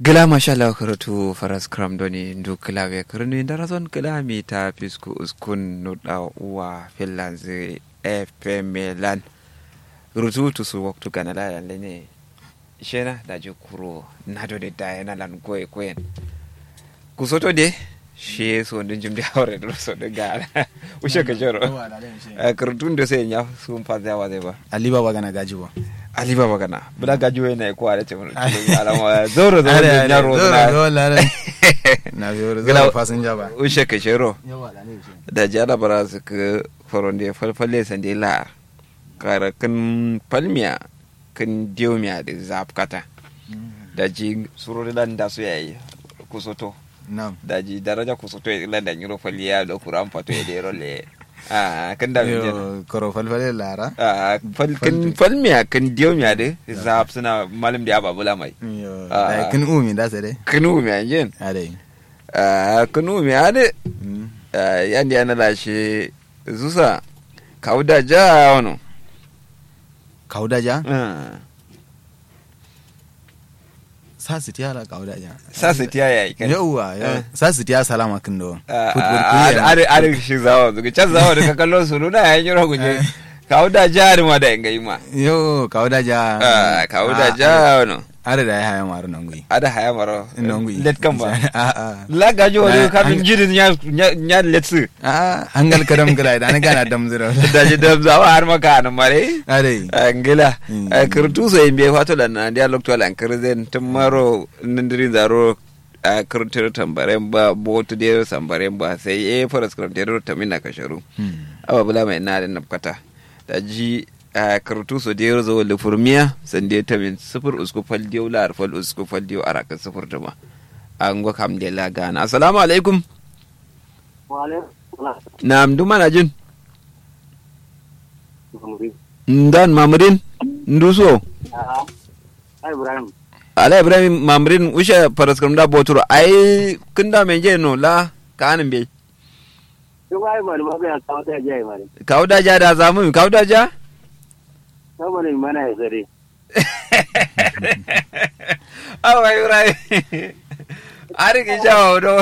gila mashallah karatu faras kram doni ndu klawe karnu indara zon gila mi ta pisku uskun nuda uwa finlands fm lan rutu tu su waktu kana la yan lene shena da je kuro na do de da yana lan koy koyen kusoto de she so ndin jimdi hawre do so de gala ushe ka joro karatu ndo se nya sum fa da wa de ba ali baba gana gaji ba ali baba kana bula gaji we na ko ala ce mun alama zoro zoro Are, na are, ro zoro, na zoro, lare. na zoro Gila- zoro fasinja ba ushe ka joro yawa da ne shi da jara bara su ka faronde falfalle sande la kara kan palmiya kan diomiya da zafkata da ji surori lan da su yayi kusoto nam da ji daraja kusoto ya lan da nyiro falliya da kuran fato ya da role a kan da mi jena yo koro falfale lara a fal kan palmiya kan diomiya da zaf suna malam da ababula mai yo Ah. ai kin umi da sare kanu mi anjen ade a kanu mi ade Mm. yandi ana lashe zusa kauda ja wano kauda ja Ah. sa su tiyara kauda ja sa su tiya yayi kan yawa Eh. sa su tiya salama kin do are are shi zawa zuga can zawa da ka kallo su nuna yayin yiro guje kawo da jari ma da ingai ma yo kauda ja Ah, kawo da Ah, ja wano are da ya haya maru nan gui ada haya maro nan gui let kan ba a a la gaji Na- wani kafin an- jirin ya ya- ya let su a hangal kadam gila da na gana dam zira da ji da zawa har maka nan mare ade angila Mm. kirtu so imbe fato da na dia lokto lan kirzen tumaro nindirin zaro a kirtir tambaren ba botu de sambaren ba sai e faras kirtir tamina kasharu awa bula mai na da nafkata da ji a kartu so da zo le furmiya san da ta min sifir usku fal diyo la fal usku fal diyo araka sifir ta ma an go kam de la gana assalamu alaikum na'am duma na jin ndan mamudin nduso Ibrahim. ala ibrahim mamudin usha faras kam da boturo ai kinda men je no la kanin be Duk ai mari ma ga kawo ta jai mari. kauda ja da zamu kauda ja Saboda mana ya sare. awa ibrahim ari ki jawo do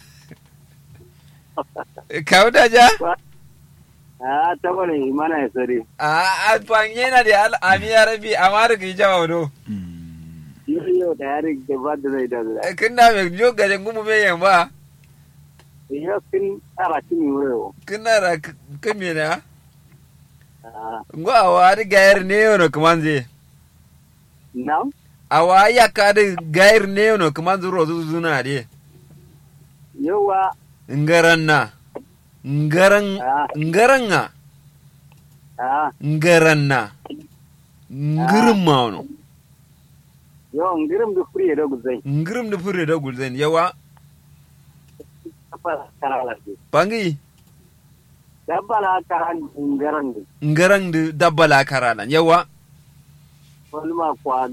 kauda ja Ah, saboda mana ya sare. a fanye na da al'ami ya rabi amma da ki jawo do Yau yau da yari da ba da zai da zai. kin da me jo gajen gumu me yan ba Yau kin tsara kin yi wuri. kin na ra kin me na Ah, ngo awa da gayar ne yono kaman je now? awa ya ka da gayar ne yono kaman zuro zuna de Yawa. ngaran na ngaran Ah. ngaran na Ah, ngaran na ngirin ma wono yau ngirim da kuri da guzai. ngirim da fure da gulzen yawa Apa karala ce. bangi Dabba la karan ngaran da. ngaran da dabbala karalan yawa Wani ma kwa.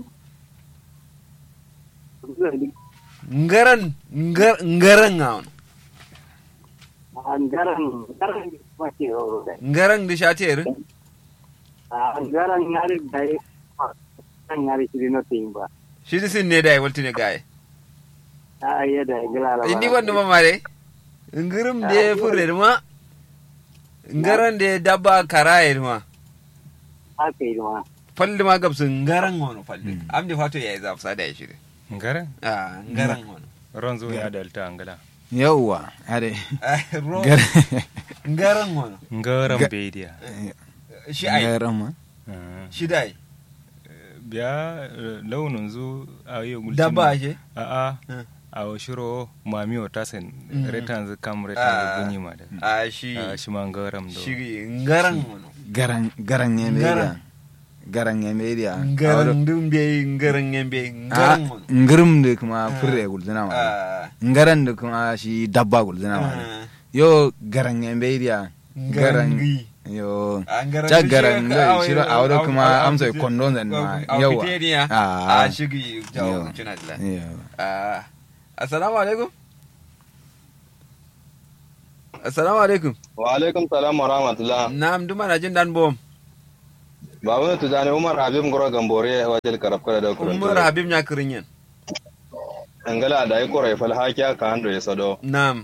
ngaran ngar- ngaran na wono Ah, ngaran ngaran ma ke horo da. ngaran da shater Ah, ngaran yari da ya. Kan yari shi na tin ba. shi da sin ne da ya walti ne gaye Ah, iya da ngala la. inni wanda ma mare ngirim da ya fure da ma ngaran da ya dabba karaye da ma Haka yi ma. falli ma gabsu ngaran wono falli am da fato yayi zafsa da ya shiri ngara ah ngaran wono ronzo ya dalta angala yawa ade ro gar ngaran wono ngaram Ga- bedia shi ai garama shi dai biya launin zu a yi gulcin dabba ake a a Hmm. a wa shiro mami o tasin Mm. retan zu kam retan zu Ah. bunyi ma da a shi a shi ma ngaram do shi ngaran wono garan garan ya media Garan. garan ya media ngaran dum be ngaran yembe ngaran wono ngirim da kuma fure gulzina ma ah ngaran da kuma shi dabba gulzina ma ah, yo garan ya media ngaran gi yo Ah, ngaran ta du garan shi- da aw- shiro a wadda aw- kuma aw- amsa aw- kondon zan ma aw- aw- yawa fiteniya. Ah. a shigi jawo Yawa. cina da yawa ah assalamu alaikum assalamu alaikum wa alaikum salam wa rahmatullah na'am duma na jin dan bom ba wani tujani umar habib ngoro gambore wajel karab kala da kurun umar habib nya kirinyen angala da yi korai fal hakiya ka hando ya sado nam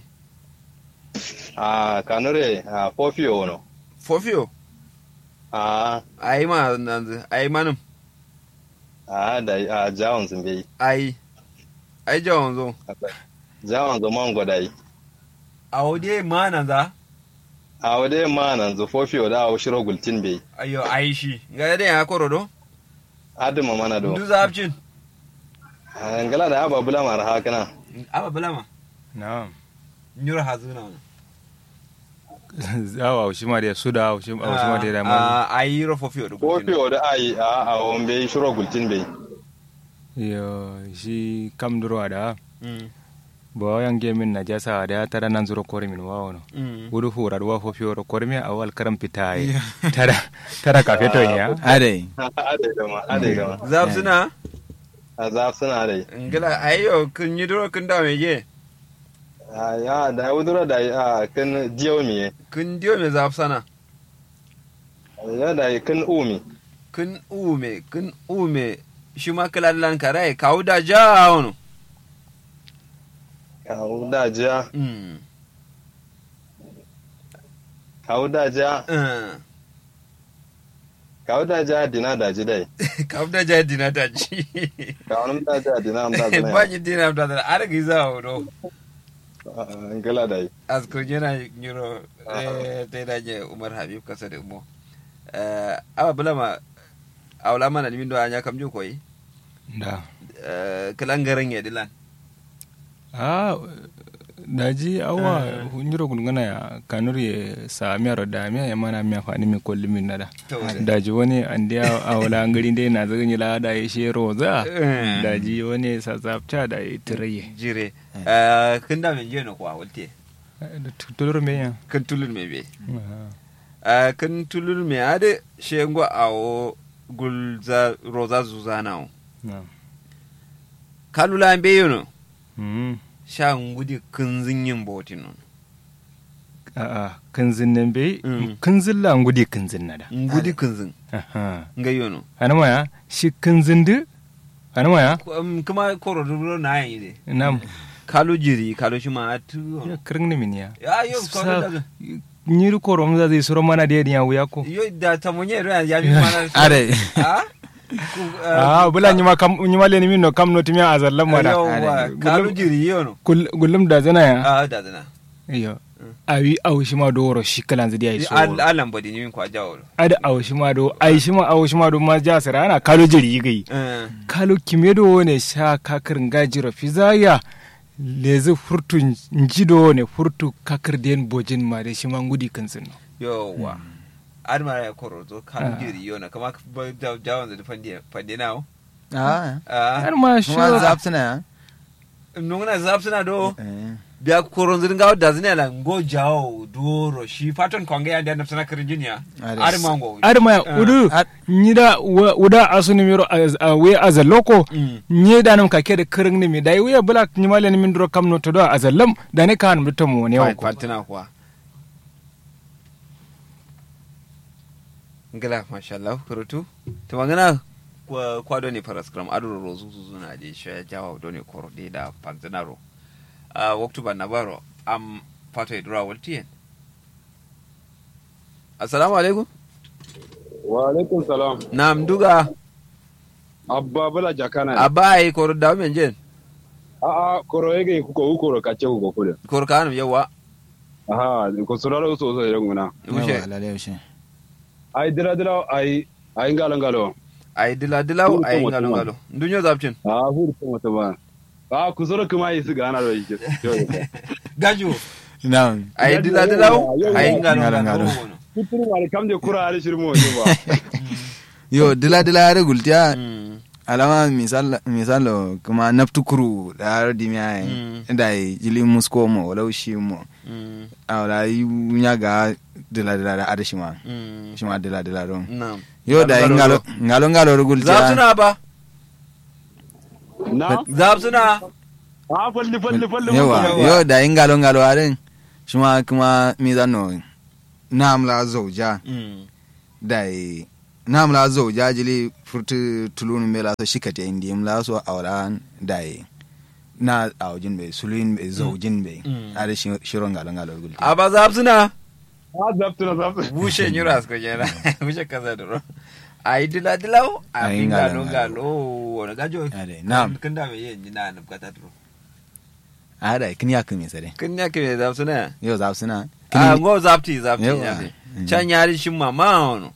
a kanure a fofio no fofio a ai ma nanzu ai manum a da a jawon sun bai ai ai jawon zo jawon zaman gwadai a wode ma nan za a wade ma nan zu fofio da a shiro gultin bai ayo ai shi ga da ya koro do adima mana do ndu zapcin angala da aba bula mara hakana aba bulama na'am nyura hazuna zawa shi ma da su da shi ma da da ma a ai ro fofio do fofio da ai a a won bai shiro gultin bai yo shi kam duro da mm bo yang gemin na jasa da tara nan zuro kore min wawo no mm wudu hura wa fo fioro kore mi awal karam pitai tara tara kafe to ya ade ade gama ade gama zapsuna a zaf suna dai ngila ayo kun yi duro kun da meje a ya da wudura da a kan jiyo miye kun diyo me zapsana ya da kan umi kun ume kun ume shi ma kalallan karai kawo da ja wono kawo da ja mm kawo da ja eh. kawo da ja dina da ji dai kawo da ja dina da ci kawo nam da ja dina am da zana ba ni dina da da argi za wono ngala dai asko jena nyuro eh te da je umar habib kasa da mo eh aba bulama awla mana limin do anya kam ju koyi da eh kalangaran ya dilan a daji awa nyiro gungana ya kanur ye sa miaro da miya ya mana miya fani mi kolli min nada To, daji wani andiya awla ngari dai na zaga nyila da ya she roza Eh. daji wani sa zapcha da ya tiraye jire eh kun da men je no kwa wolte tulur me ya kun tulun me be Uh, kan tulur me ade shengo awo gulza roza zuzana o kalula be yono Mm. sha ngudi kunzin yin botin non a'a kanzin nan bai Mm. kanzin la ngudi kanzin nada ngudi kunzin aha nga yono anama ya shi kanzin du anama ya Um, kuma koro duro na yin ide nam kalu jiri kalu shi ma atu ya kirin ni min ya ya yo ko Sa- da nyiri ko rom za zai suro mana da ya wuya ko yo da tamonye ro ya mi mana ade ha Ku- uh, ah bula nyima kam nyima le ni min no kam no timya azallam mada yawwa, kalu jiri yono Kul- gullum da zana ya ah da dana iyo awi awu shi ma do woro shi kalan zidi ai so al alan bodi ni min kwa jawo ada awu shi ma do ai shi ma awu shi ma do ma ja sara ana kalo jiri gai eh kalo kimedo ne sha kakar ngajiro fizaya lezi furtu njido ne furtu kakar den bojin ma da shi ma ngudi kansin no yowa ar ma ya koro zo kan Ah. jiri yona kama ka ba da jawon da fandi fandi nawo ah ah har ma shi kuma zapsina ya nungna zap suna do eh biya koron zirin gawo da zina la ngo jawo doro shi faton konge ya da nafsana kirjinya Ade. ar mango ar ma Ah. udu Ar- nyida wa- uda asuni miro az- a we azaloko Mm. nye danam ka kede kirin ni mi dai we bula nyimale ni min duro kam no to do azallam da ne kan mutum mo ne Fine, ko fatina kuwa ngala mashallah kurutu to magana kwa kwado ne faras kram adoro rozu zuzu na je shi jawa do ne koro de da panzinaro a waktu ban nabaro am fato idura waltien assalamu alaikum wa alaikum salam nam duga abba bala jakana abai koro da men jen a a koro yake kuko ukoro kace kuko kude koro kanum yawa aha ko suraro so so yenguna ushe yawa lalle ushe ai dira dira ai ai ngalo ngalo ay dila dilaw Kuru ay ko ngalo mutum. ngalo ndunyo zapcin a fur ko mata ba a ku soro kuma yi su gana da yake gaju na'am ay dila dilaw Yawa, ay yawa. ngalo Ngalo, ngalo ngalo. kuturu ma kam de kura ari shirmo ne ba yo dila dila ya gultiya Mm. alama misal misalo kuma naftukuru da har dimiya Mm. da jili musko mo wala shi mo Mm. awla yunya ga dila dila da adashi ma Mm. shi ma dila dila don Naam. yo da Ngalo, ngalo ngalo ngalo Zab gultiya suna ba? na Zab suna? a falli falli falli yawa Yawa. yo da ngalo ngalo arin shi ma kuma mizano namla zauja Mm. da namla zauja jili furtu tulun mela so shikati indi mla so awla da na aujin be sulin be zaujin be Mm. ada shi- shiron galan galan gulti a ba za suna Ah, zaptuna zaptuna. bushe nyura asko jena bushe kaza duro ai dila dilaw a Ai, pinga ngala, no ngala. galo wona gajo Ade, na'am. kanda me yen jina na bukata duro ada kin ya kin sare kin ya ke za suna yo za suna a go zapti zapti Yawa. ya de Mm. can yari shin mama ono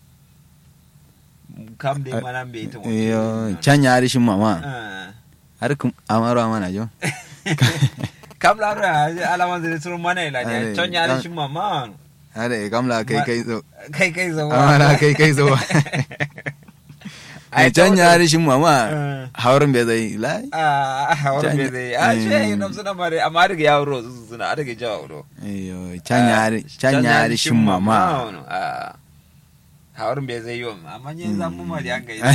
kam de mana be ita yo can ya rishin mama Ah. har kun amaro amana jo kam la ra alaman zai suru mana ila ne Ade, can yari kan- shin mama ono ada kamla kai Ma- kai zo kai kai zo amana kai kai zo Ai, can ta ya wata- rishin mama Eh. haurin bai zai lai a hawar Can- bai zai a shi Mm. yi nan suna mare amma daga yawo ro su suna a daga jawo ro yo can ya ri- can ya rishin mama hawar bai zai yi amma yin Mm. zamu ma da yanka yi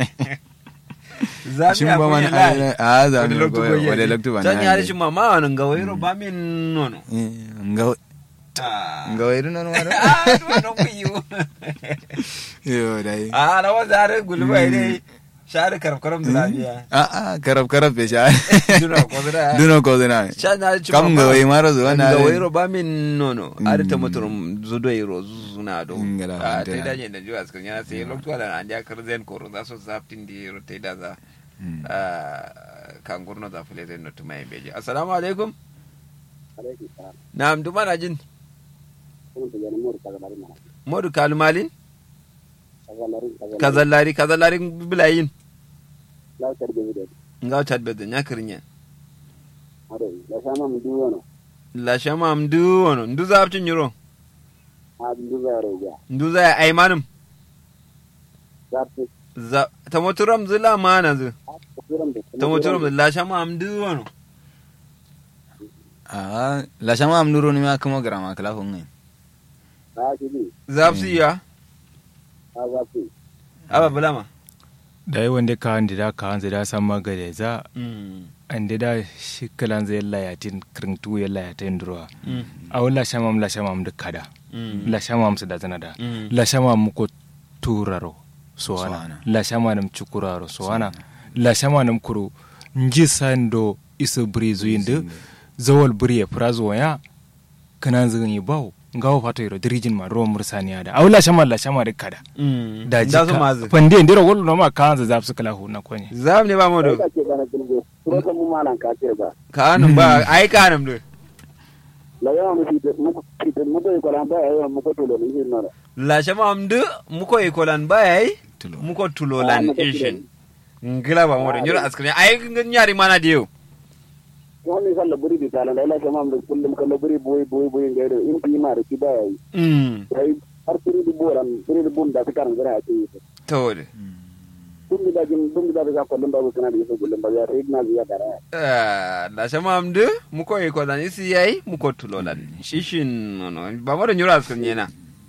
zami shin a ba kunya man lai a za wani mu loktu go goyi wale loktu ba can ya rishin mama wani ga wairo ba min nono nga Ah. nga wairu non waro Ah, wannan ku yi yo dai a na wanda har gulba ne share karkaram da lafiya a a karab karab be sha duna ko da duno ko dina can ya rishin kam mama. nga wai maro zo na ga wairo ba min nono Mm. ada ta mutum zudo iro zuna do Ngala, a ante. ta da da jiwa skan yana sai lokto da an ja kar zen ko za so zaftin di ro ta da za Mm. kan gurno za fule zen no tuma beje assalamu alaikum na'am duma na jin modu kalmalin kazallari kazallari bilayin ngaw chat be nya kirnya la shama mdu wono ndu zaftin yiro ndu za ai manum za ta moturam zila mana zu ta moturam la shama mdu wono a la shama am nuro ni ma kuma grama kala ko ngai zafsi ya aba bulama da yi wanda ka handi da ka hanzu da san magade za an da da shi kalan zai layatin kirintu ya layatin durowa a wani lashamam lashamam da kada lashamam su da zana da lashamam ko turaro sowana Sowana. lashamanam cukuraro sowana lashamanam kuru nji sando iso buri zuyinde zawal buri ya furazo waya kanan zin yi bawo ngawo fato yiro dirijin ma ro mursaniya da awla shama la shama da kada da ji da su mazu pande ndiro wolo no ma kanza zap su kala hu na konye zam ne ba mu do ka anum ba ai ka anum do la shama amdu muko ikolan ba yayi tulo muko tulolan ishin ngila ba mu do nyura askrin ai nyari mana diyo wani salla buri di tala da ila kama da kullum kala buri boy boy boy ga da in fi ma da ki ba yi mm sai har buri di boran buri di bun da ta karan gara a ce to de dum da jin dum da ga kullum ba kana da yasa kullum ba ya sai na ziya dara Ah, la shama amdu muko ikolan isi yayi muko tulolan ishin no ba mu do nyura askrin yana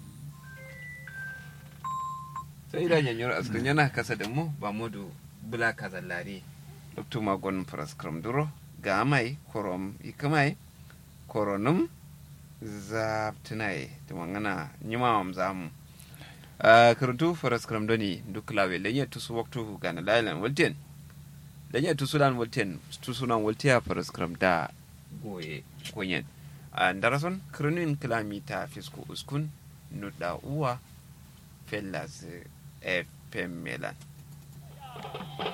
sai da nyura askrin yana kasa da mu ba mu do bula kazallari dr magon praskram duro ga mai korom ikamai koronum zaptinai tumangana nyimawam zamu uh, karantu praskram doni duk lawe lenye tusu waktu gana lailan walten lenye tusu lan walten tusu lan waltiya praskram da goye konyen uh, darason kranin kilamita fisko uskun nuda uwa fellas fm melan